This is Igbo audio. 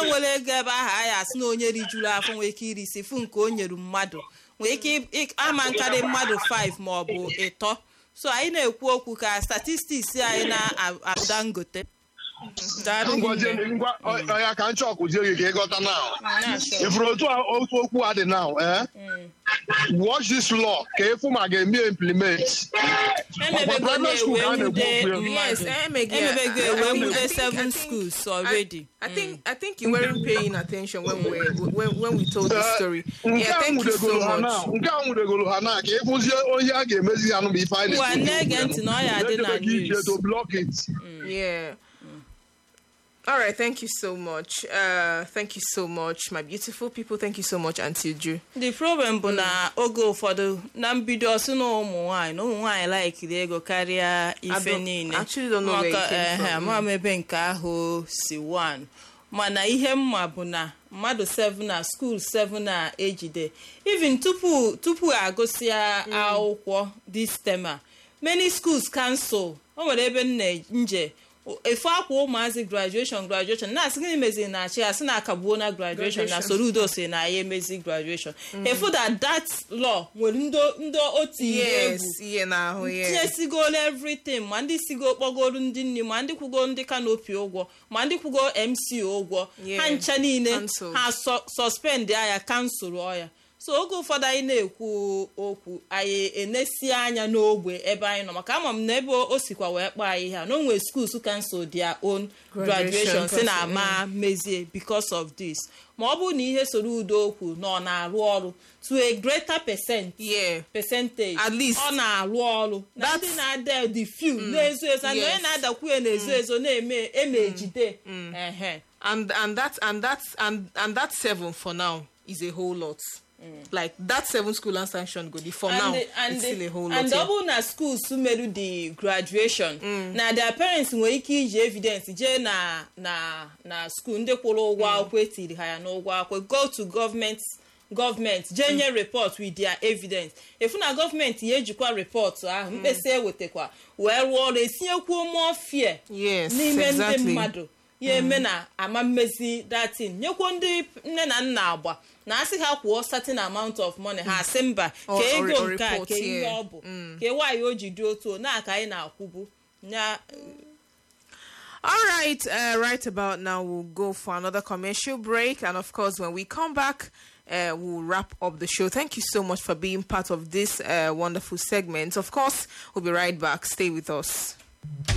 nwere ego ebe ahụ anyị asị na onye rijuru afọ nwere ike iri isi fụ nke o nyere mmadụ nwere ike ị- ama nkarị mmadụ 5 ma ọ bụ ịtọ so anyị na-ekwu okwu ka statistiks anyị na-ada ngote Daalụ ngwazie hinne. ngwa ọ- ya ka nchọ kụzie gị ka ịghọta now ifuru otu a- otu okwu a dị now eh? watch this law ka ịfụ ma ga-eme implement emebego private school ka a na-ewe na-ekwu nwude okwu ya. Yes, mmadụ emege- emebego I- I ewe think- nwude I think- I seven think- schools I, already I think I think you weren't paying attention when we when, when we told the story. nke Yeah, a thank you so nwudegoro ha na much. nke a nwudegoro ha na ka ịfụzie onye a ga-emezi ya nụ ma ife anyị Ngwa, na-ege ntị na ọ ya dị na Na-echebe ka ije news. to block it. Yeah. All right, thank you so much. Uh, thank you so much, my beautiful people. Thank you so much, Auntie Ju. the problem bụ na oge ụfọdụ na mbido ọsị na ụmụ nwaanyị na ụmụ nwaanyị laikiri ego karịa I ife don't- niile actually don't know where it Maka, came ehe, from. ama m ebe nke ahụ si one mana ihe mma bụ na mmadụ 7 na skuul 7 na ejide even tupu tupu agụsịa akwụkwọ this term a many schools cancel o nwere ebe m na nje efu akwa ụmụazị graduation graduation na-asị gịnị meziri na achị asị na akagbuo na graduation na Graduation. soro udo si na ya emezi graduation efu that that law nwere ndị ndị o tinyere Yes, egwu yeah, now, yeah. tinyesigolu everything ma ndị sigo kpọgoro ndị nri ma ndị kwugo ndị kanopi ụgwọ ma ndị kwugo mc ụgwọ Yeah. ha ncha niile Cancelled. ha sọ- suspend ya kansụl ọya so oge ụfọdụ anyị na-ekwu okwu anyị enesi anya n'ogbe ebe anyị nọ maka ama m na ebe o sikwa wee kpọọ anyị ha na o nwere schools cancel their own Graduation graduation si na cancel, ama mezie because of this ma ọ bụrụ na ihe soro udo okwu na ọ na-arụ ọrụ to a greater percent Yeah. percentage At least. ọ na-arụ ọrụ na That's- ndị na-ada the few na-ezo ezo and yes. onye na-adakwu ya na-ezo ezo na-eme eme ejide ehe and and that and that and and that seven for now is a whole lot. Like that seven school and sanction go the for now and and it's still a whole lot. and yeah. ọ bụrụ na schools meru the graduation na their parents nwere ike iji evidence jee na na na school ndị kwụrụ ụgwọ akwụkwọ etiri ha ya n'ụgwọ akwụkwọ go to government gọọmenti jee nye report with their evidence efu na gọọmenti ya ejikwa report ahụ mkpesa ewetakwa wee rụọ ọrụ etinyekwuo more fear Yes, n'ime ndị exactly. mmadụ ya eme na ama mmezi datin nyekwuo ndị nne na nna agba na asị ha kwụọ certain amount of money ha asị mba Or- ka or- ego or nke a report, ka ihe yeah. ọ bụ ka nwaanyị o ji dị otu o na aka anyị na-akwụbu ya All right, uh, right about now we'll go for another commercial break, and of course, when we come back, uh, we'll wrap up the show. Thank you so much for being part of this uh, wonderful segment. Of course, we'll be right back. Stay with us.